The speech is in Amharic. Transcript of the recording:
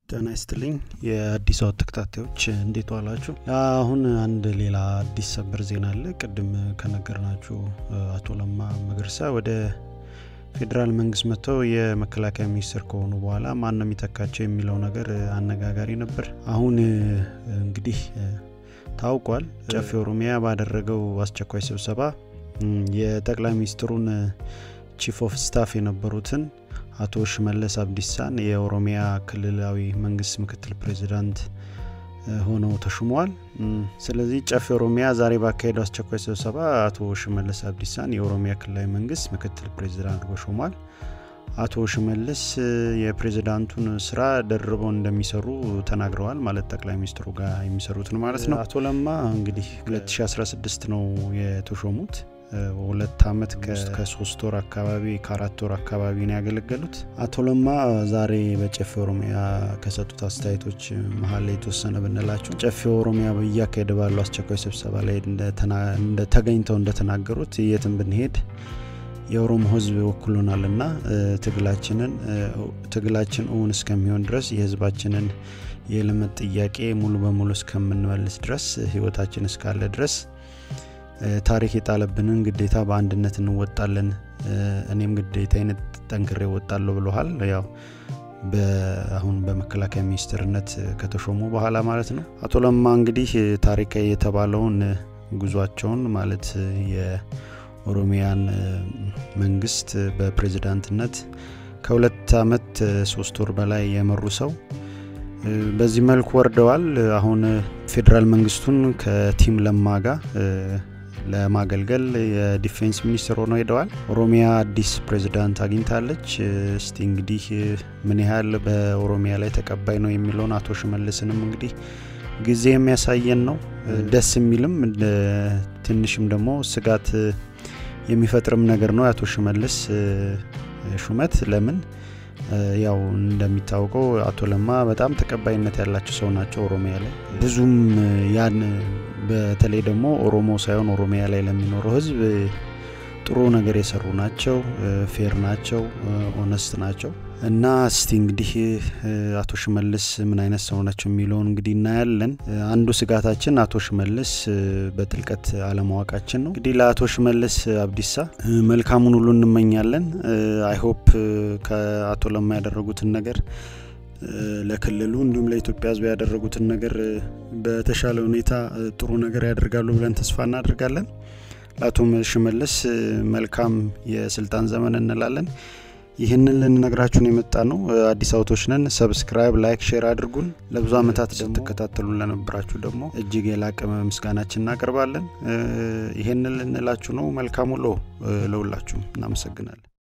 ጤና ይስጥልኝ የአዲስ አወት ተከታታዮች እንዴት ዋላችሁ አሁን አንድ ሌላ አዲስ ሰበር ዜና አለ ቅድም ከነገርናችሁ አቶ ለማ መገርሳ ወደ ፌዴራል መንግስት መጥተው የመከላከያ ሚኒስትር ከሆኑ በኋላ ማን ነው የሚተካቸው የሚለው ነገር አነጋጋሪ ነበር አሁን እንግዲህ ታውቋል ጨፌ ኦሮሚያ ባደረገው አስቸኳይ ስብሰባ የጠቅላይ ሚኒስትሩን ቺፍ ኦፍ ስታፍ የነበሩትን አቶ ሽመለስ አብዲሳን የኦሮሚያ ክልላዊ መንግስት ምክትል ፕሬዚዳንት ሆነው ተሹመዋል ስለዚህ ጨፌ ኦሮሚያ ዛሬ ባካሄደው አስቸኳይ ስብሰባ አቶ ሽመለስ አብዲሳን የኦሮሚያ ክልላዊ መንግስት ምክትል ፕሬዚዳንት ሾሟል አቶ ሽመልስ የፕሬዚዳንቱን ስራ ደርበው እንደሚሰሩ ተናግረዋል ማለት ጠቅላይ ሚኒስትሩ ጋር የሚሰሩትን ማለት ነው አቶ ለማ እንግዲህ 2016 ነው የተሾሙት ሁለት አመት ከሶስት ወር አካባቢ ከአራት ወር አካባቢ ነው ያገለገሉት አቶ ለማ ዛሬ በጨፌ ኦሮሚያ ከሰጡት አስተያየቶች መሀል ላይ የተወሰነ ብንላቸው ጨፌ ኦሮሚያ እያካሄደ ባለው አስቸኳይ ስብሰባ ላይ ተገኝተው እንደተናገሩት የትም ብንሄድ የኦሮሞ ህዝብ ወክሎናል ና ትግላችንን ትግላችን እውን እስከሚሆን ድረስ የህዝባችንን የልመት ጥያቄ ሙሉ በሙሉ እስከምንመልስ ድረስ ህይወታችን እስካለ ድረስ ታሪክ የጣለብንን ግዴታ በአንድነት እንወጣለን እኔም ግዴታዬን ጠንክሬ እወጣለሁ ብለሃል ያው አሁን በመከላከያ ሚኒስትርነት ከተሾሙ በኋላ ማለት ነው አቶ ለማ እንግዲህ ታሪካዊ የተባለውን ጉዟቸውን ማለት የኦሮሚያን መንግስት በፕሬዝዳንትነት ከሁለት አመት ሶስት ወር በላይ የመሩ ሰው በዚህ መልኩ ወርደዋል አሁን ፌዴራል መንግስቱን ከቲም ለማ ጋር ለማገልገል የዲፌንስ ሚኒስትር ሆነው ሄደዋል ኦሮሚያ አዲስ ፕሬዚዳንት አግኝታለች እስቲ እንግዲህ ምን ያህል በኦሮሚያ ላይ ተቀባይ ነው የሚለውን አቶ ሽመልስንም እንግዲህ ጊዜ የሚያሳየን ነው ደስ የሚልም ትንሽም ደግሞ ስጋት የሚፈጥርም ነገር ነው የአቶ ሽመልስ ሹመት ለምን ያው እንደሚታወቀው አቶ ለማ በጣም ተቀባይነት ያላቸው ሰው ናቸው ኦሮሚያ ላይ ብዙም ያን በተለይ ደግሞ ኦሮሞ ሳይሆን ኦሮሚያ ላይ ለሚኖረው ህዝብ ጥሩ ነገር የሰሩ ናቸው ፌር ናቸው ኦነስት ናቸው እና እስቲ እንግዲህ አቶ ሽመልስ ምን አይነት ሰው ናቸው የሚለውን እንግዲህ እናያለን አንዱ ስጋታችን አቶ ሽመልስ በጥልቀት አለማወቃችን ነው እንግዲህ ለአቶ ሽመልስ አብዲሳ መልካሙን ሁሉ እንመኛለን አይሆፕ ከአቶ ለማ ያደረጉትን ነገር ለክልሉ እንዲሁም ለኢትዮጵያ ህዝብ ያደረጉትን ነገር በተሻለ ሁኔታ ጥሩ ነገር ያደርጋሉ ብለን ተስፋ እናደርጋለን ለአቶ ሽመልስ መልካም የስልጣን ዘመን እንላለን ይህንን ልንነግራችሁን የመጣ ነው አዲስ አውቶች ነን ሰብስክራይብ ላይክ ሼር አድርጉን ለብዙ አመታት ስትከታተሉን ለነበራችሁ ደግሞ እጅግ የላቀ ምስጋናችን እናቀርባለን ይህንን ልንላችሁ ነው መልካም ውሎ ለሁላችሁም እናመሰግናለን